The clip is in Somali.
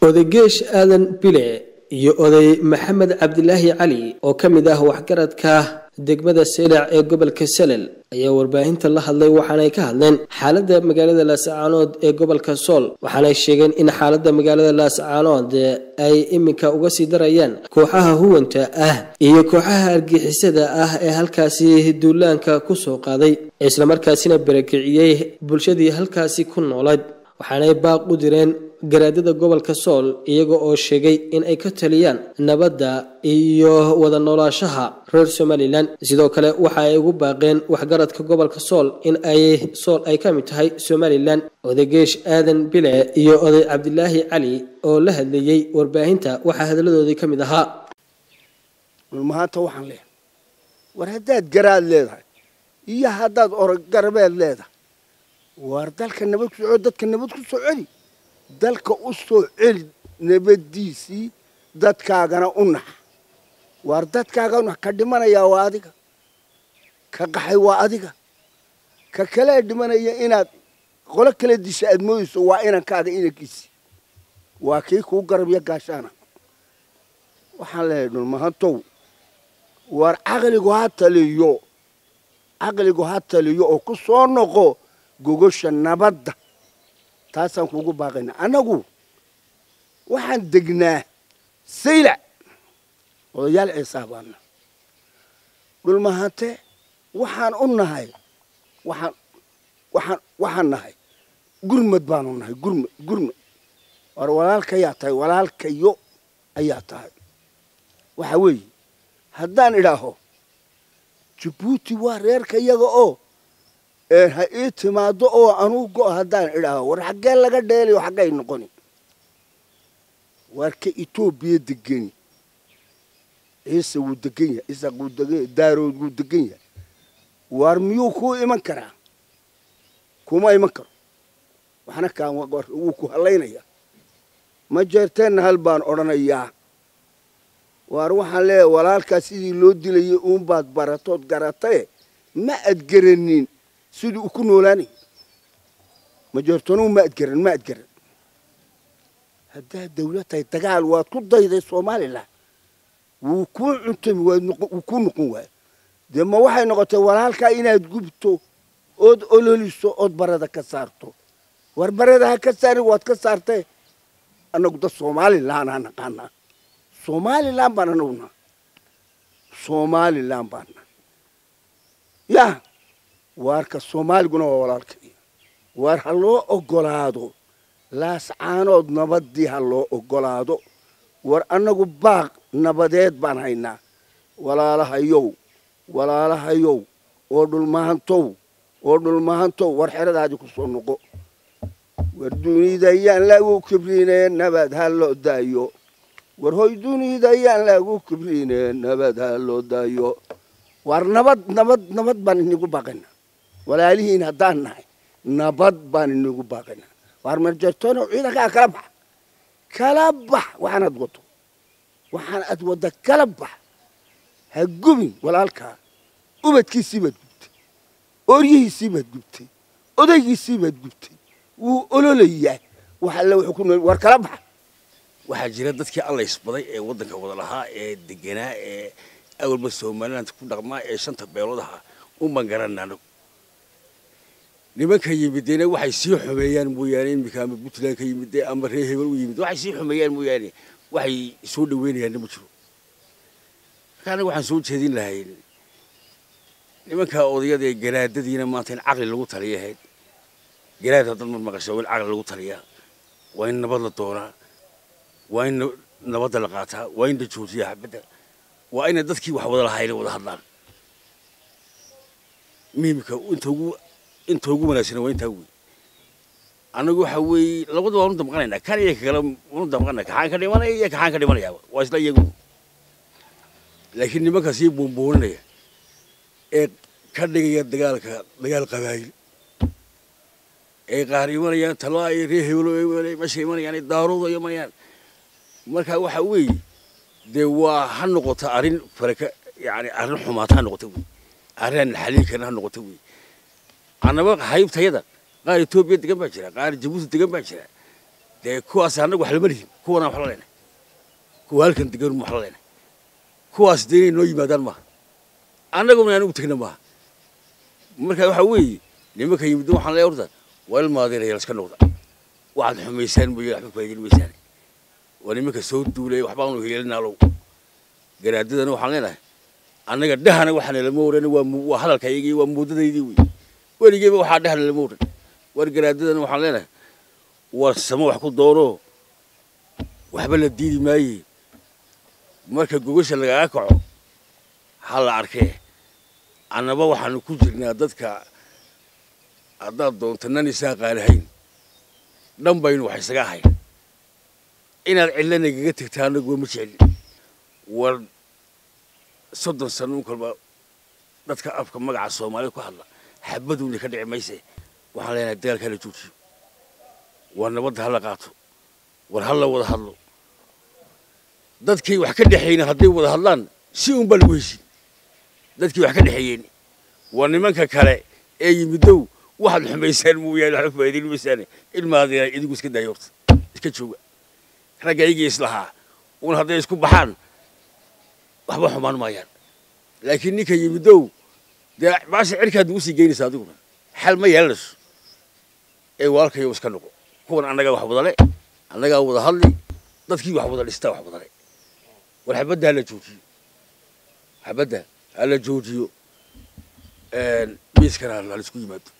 odageesh aadan bile iyo oday maxamed cabdilaahi cali oo ka mid ah waxgaradka degmada seylac ee gobolka salel ayaa warbaahinta la hadlay waxaanay ka hadleen xaaladda magaalada laascaanood ee gobolka sool waxaanay sheegeen in xaaladda magaalada laascaanood ay iminka uga sii darayaan kooxaha huwanta ah iyo kooxaha argixisada ah ee halkaasi duulaanka ku soo qaaday islamarkaasina barakiciyey bulshadii halkaasi ku noolayd waxaanay baaq u direen garaadada gobolka sool iyaga oo sheegay in ay ka taliyaan nabadda iyo wada noolaashaha reer somalilan sidoo kale waxa ay ugu baaqeen waxgaradka gobolka sool in ay sool ay ka mid tahay somalilan odageesh aadan bile iyo oday cabdilaahi cali oo la hadleeyey warbaahinta waxaa hadaladoodii ka mid ahaa maanta waxaan leehay war haddaad garaad leedahay iyo haddaad orogarabeed leedahay war dalka nabad ku soco dadka nabad ku soo celi dalka u soo celi nabaddiisii dadkaagana u nax waar dadkaaga unax ka dhimanayaa waa adiga ka qaxay waa adiga ka kale dhimanaya inaad qolo kala disha aad moodayso waa inankaada inankiisi waa kii kuu garabya gaashaana waxaan leeyahay dhulmahantow waar caqligu ha taliyo caqligu ha taliyo oo ku soo noqo gogosha nabadda taasaan kuugu baaqaynaa annagu waxaan degnaa saylac odayaal ciisaa baana dhulmahante waxaan u nahay waxaan waxaan waxaan nahay gurmad baanu nahay gurmad gurmad war walaalkayaa tahay walaalkayo ayaa tahay waxa weeye haddaan idhaaho jabuuti waa reerka iyaga oo ha ii timaado oo anuu go haddaan idhaaho war xaggee laga dheelayo xaggay noqoni waar ka etoobiya degeni ciise wuu degan yahay isaaq wuu degan yahay daarood wuu degan yahay waar miyuu kuu iman karaa kuma iman karo waxna kaan wuu ku hallaynayaa ma jeerteenna hal baan odhanayaa waar waxaan leeyahay walaalkaa sidii loo dilayay uunbaad baratood garataye ma ad garanin sidii uu ku noolaanay majeertonuhu ma adgaran ma adgaran haddaad dawlad tahay dagaal waad ku dayday somalilan wuu kuu cuntami wuu kuu noqon waaya dee ma waxay noqotay walaalkaa inaad gubto ood ololiso ood barada ka saarto war barada ha ka saarin waad ka saartee annagu dad somalilan aa naqaanaa somalilan baan anaguna somalilan baana ya waarka soomaaliguna waa walaalkay waar ha loo ogolaado laascaanood nabaddii ha loo ogolaado war annagu baaq nabadeed baan haynaa walaalahayow walaalahayow oo dhulmahantow oo dhulmahantow war xeradaadii ku soo noqo war dunida yaan lagu kibriine nabad ha loo daayo war hoy dunida yaan lagu kibriine nabad ha loo daayo war nabad nabad nabad baan inigu baaqaynaa walaalihiin haddaan nahay nabad baan inigu baaqaynaa waar marjartoono ciidankaa kala bax kala bax waxaan ad wado waxaan ad wadda kala bax ha gubin walaalkaa ubadkiisii baad gubtay ooryihiisii baad gubtay odaygiisii baad gubtay wuu ololayaa wax alle wuxuu ku nool war kala bax waxaa jira dadkii allaysbaday ee waddanka wada lahaa ee deganaa ee awalba somaliland ku dhaqmaa ee shanta beelood ahaa unbaan garanano nimanka yimidena waxay sii xumeeyaan mooyaane iminka ama puntland ka yimid ama reer hebel u yimid waxay sii xumeeyaan mooyaane waxay soo dhaweynayaanna ma jiro marka anaga waxaan soo jeedin lahayn nimanka odayada ee garaadadiina maanta in caqli lagu taliya ahayd garaad haddaad mar maqasho waa in caqli lagu taliyaa waa in nabad la doonaa waa in nabadda la qaataa waa in la joojiyaa xabadda waa ina dadkii wax wada lahayna wada hadlaan muhimka inta ugu inta ugu wanaagsana waa intaa wey annagu waxa weeye labada waanu damqanaynaa kan iyo kakale waanu damqanaa kaxaan ka dhimanaya iyo kaxaan ka dhimanayaaba waa isla iyagu laakiin nimanka sii buunbuuninaya ee ka dhigaya dagaalka dagaal qabaayil ee qaar imanayaan talaa iyo reer hebelo meesha imanayaan ee daarooda imanayaan marka waxa weeye dee waa ha noqota arrin faraka yani arrin xumaata ha noqota wey arrin aan xaliin karin ha noqota wey annaba haybtayada qaar etoobiya degan baa jira qaar jabuuti degan baa jira dee kuwaas annagu wax lama lihin kuwanaan wax la leenay kuwa halkan degan wax la leenay kuwaas dee inay noo yimaadaan maaha annaguna aan ugu tegna maaha marka waxaa weeye nimanka yimid waxaan leeyahay horta waa ilmaadeeraya iska noqda waxaad xumaysaan mooye waxba faa'iidin maysaan waa nimanka soo duulay waxbaanu heelinaalow garaadadana waxaan leenahay annaga dhahana waxaana lama oran waa mu- waa hadalkaygii waa muudadaydii wey weligeeba waxaa dhahana lama oran war garaadadana waxaan leenahay war samo wax ku doono waxba la diidi maaye marka gogasha lagaga kaco ha la arkee annaba waxaanu ku jirnaa dadka haddaad doonto nan isaa qaalahayn dhan baynu wax isaga ahayn inaad cidla nagaga tegta annaguwa ma jeclin war soddon sano un kalba dadka afka magaca soomaalida ku hadla xabaduuna ka dhici mayse waxaan leenahay dagaalka hala joojiyo war nabadda hala qaato war hala wada hadlo dadkii wax ka dhexeyna hadday wada hadlaan si unbaa lagu heshin dadkii wax ka dhexeeyeen war nimanka kale ee yimidow waxaad xumaysaan mooyaane waxba faa'iidin maysaane ilmaadina idigu iska daaya horta iska jooga ragga iyagii islahaa un hadday isku baxaan waxba xumaan maayaan laakiin ninka yimidow dee baasha cirkaad nagu sii geynaysa adiguna xal ma yeelanayso ee walaalkayo iska noqo kuwan annagaa wax wadale annagaa wada hadli dadkii wax wada dhistaa wax wadale war xabadda hala joojiyo xabadda hala joojiyo miiskana hala isku yimaado